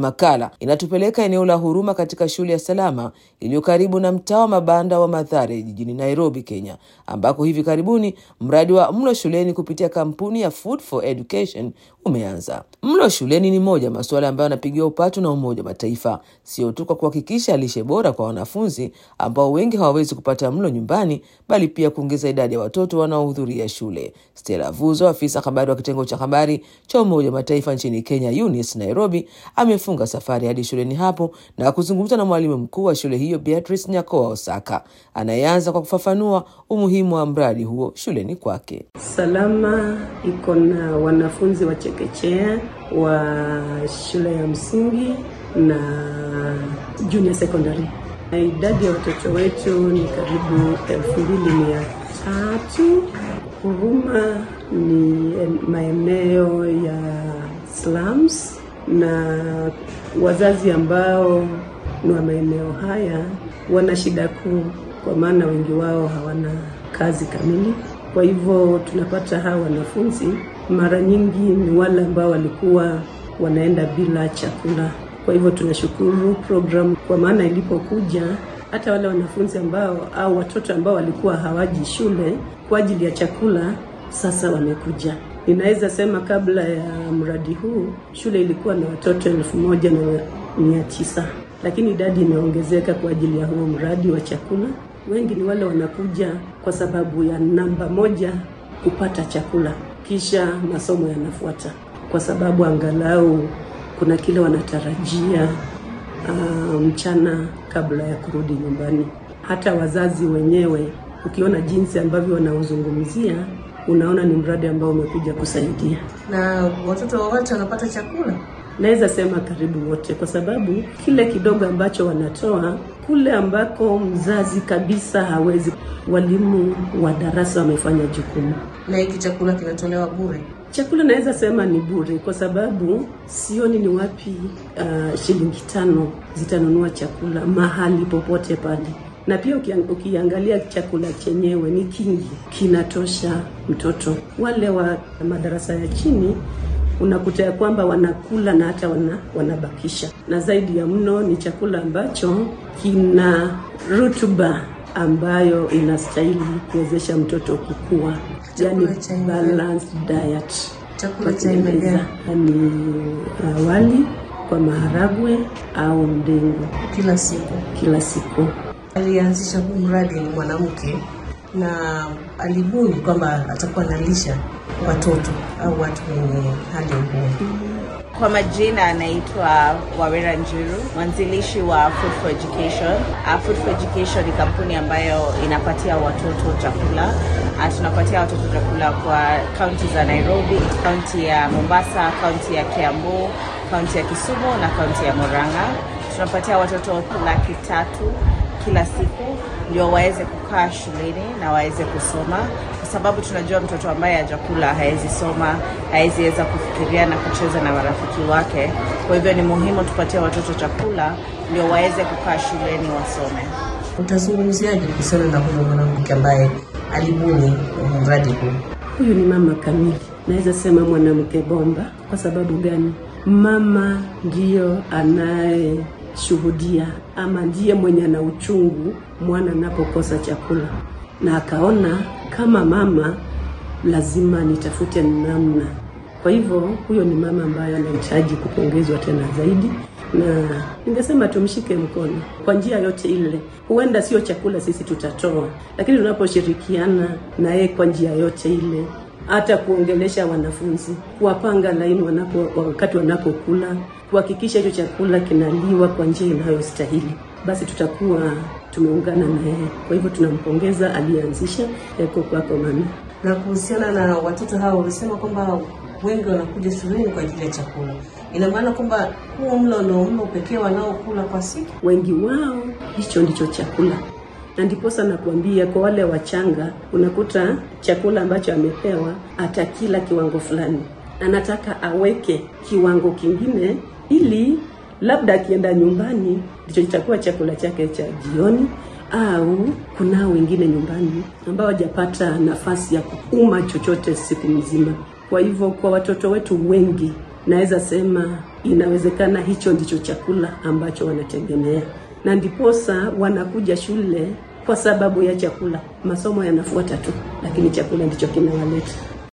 makala inatupeleka eneo la Huruma katika shule ya Salama iliyo karibu na mtaa wa mabanda wa Mathare jijini Nairobi, Kenya, ambako hivi karibuni mradi wa mlo shuleni kupitia kampuni ya Food for Education umeanza. Mlo shuleni ni moja masuala ambayo yanapigiwa upatu na Umoja wa Mataifa, sio tu kwa kuhakikisha lishe bora kwa wanafunzi ambao wengi hawawezi kupata mlo nyumbani, bali pia kuongeza idadi ya watoto wanaohudhuria shule. Stella Vuzo, afisa habari wa kitengo cha habari cha Umoja wa Mataifa nchini Kenya, UNICE Nairobi, amefunga safari hadi shuleni hapo na kuzungumza na mwalimu mkuu wa shule hiyo Beatrice Nyakoa Osaka, anayeanza kwa kufafanua umuhimu wa mradi huo shuleni kwake. Salama iko na wanafunzi wa chekechea wa shule ya msingi na junior secondary, na idadi ya watoto wetu ni karibu elfu mbili mia tatu. Huruma ni maeneo ya slums na wazazi ambao ni wa maeneo haya wana shida kuu, kwa maana wengi wao hawana kazi kamili. Kwa hivyo tunapata hawa wanafunzi mara nyingi ni wale ambao walikuwa wanaenda bila chakula. Kwa hivyo tunashukuru program, kwa maana ilipokuja hata wale wanafunzi ambao au watoto ambao walikuwa hawaji shule kwa ajili ya chakula sasa wamekuja. Ninaweza sema kabla ya mradi huu shule ilikuwa na watoto elfu moja na mia tisa lakini idadi imeongezeka kwa ajili ya huo mradi wa chakula. Wengi ni wale wanakuja kwa sababu ya namba moja, kupata chakula, kisha masomo yanafuata, kwa sababu angalau kuna kile wanatarajia uh, mchana kabla ya kurudi nyumbani. Hata wazazi wenyewe ukiona jinsi ambavyo wanaozungumzia unaona ni mradi ambao umekuja kusaidia. Na watoto wote wanapata chakula? Naweza sema karibu wote, kwa sababu kile kidogo ambacho wanatoa kule ambako mzazi kabisa hawezi, walimu wa darasa wamefanya jukumu. Na hiki chakula kinatolewa bure? Chakula naweza sema ni bure, kwa sababu sioni ni wapi uh, shilingi tano zitanunua chakula mahali popote pale na pia ukiangalia chakula chenyewe ni kingi, kinatosha mtoto. Wale wa madarasa ya chini unakuta ya kwamba wanakula na hata wana, wanabakisha, na zaidi ya mno ni chakula ambacho kina rutuba ambayo inastahili kuwezesha mtoto kukua, yani balanced diet. Chakula cha aina gani? Ni uh, wali kwa maharagwe au ndengu Kila siku. kila siku. Alianzisha huu mradi ni mwanamke na alibuni kwamba atakuwa analisha watoto au watu wenye hali ngumu. Kwa majina anaitwa Wawera Njiru, mwanzilishi wa Food for Education. Uh, Food for Education ni kampuni ambayo inapatia watoto chakula. Uh, tunapatia watoto chakula kwa kaunti za Nairobi, kaunti ya Mombasa, kaunti ya Kiambu, kaunti ya Kisumu na kaunti ya Murang'a. Tunapatia watoto laki tatu kila siku ndio waweze kukaa shuleni na waweze kusoma, kwa sababu tunajua mtoto ambaye hajakula hawezi soma, hawezi weza kufikiria na kucheza na marafiki wake. Kwa hivyo ni muhimu tupatie watoto chakula ndio waweze kukaa shuleni wasome. Utazungumziaje kuhusiana na huyo mwanamke ambaye alibuni mradi huu? Huyu ni mama kamili, naweza sema mwanamke bomba. Kwa sababu gani? Mama ndiyo anayeshuhudia ama ndiye mwenye ana uchungu mwana anapokosa chakula, na akaona kama mama lazima nitafute namna. Kwa hivyo huyo ni mama ambaye anahitaji kupongezwa tena zaidi, na ningesema tumshike mkono kwa njia yote ile. Huenda sio chakula sisi tutatoa, lakini tunaposhirikiana na yeye kwa njia yote ile hata kuongelesha wanafunzi, kuwapanga laini wanapo wakati wanapokula, kuhakikisha hicho chakula kinaliwa kwa njia inayostahili, basi tutakuwa tumeungana na yeye. Kwa hivyo tunampongeza aliyeanzisha. Yako kwako mami. Na kuhusiana na watoto hao, ulisema kwamba wengi wanakuja shuleni kwa ajili ya chakula. Ina maana kwamba huo mlo ndio mlo pekee wanaokula kwa siku? Wengi wao hicho ndicho chakula, na ndiposa nakuambia kwa wale wachanga, unakuta chakula ambacho amepewa atakila kiwango fulani, anataka aweke kiwango kingine, ili labda akienda nyumbani ndicho kitakuwa chakula chake cha jioni au kunao wengine nyumbani ambao hawajapata nafasi ya kuuma chochote siku mzima. Kwa hivyo kwa watoto wetu wengi, naweza sema inawezekana hicho ndicho chakula ambacho wanategemea, na ndiposa wanakuja shule kwa sababu ya chakula. Masomo yanafuata tu, lakini chakula ndicho kinawaleta.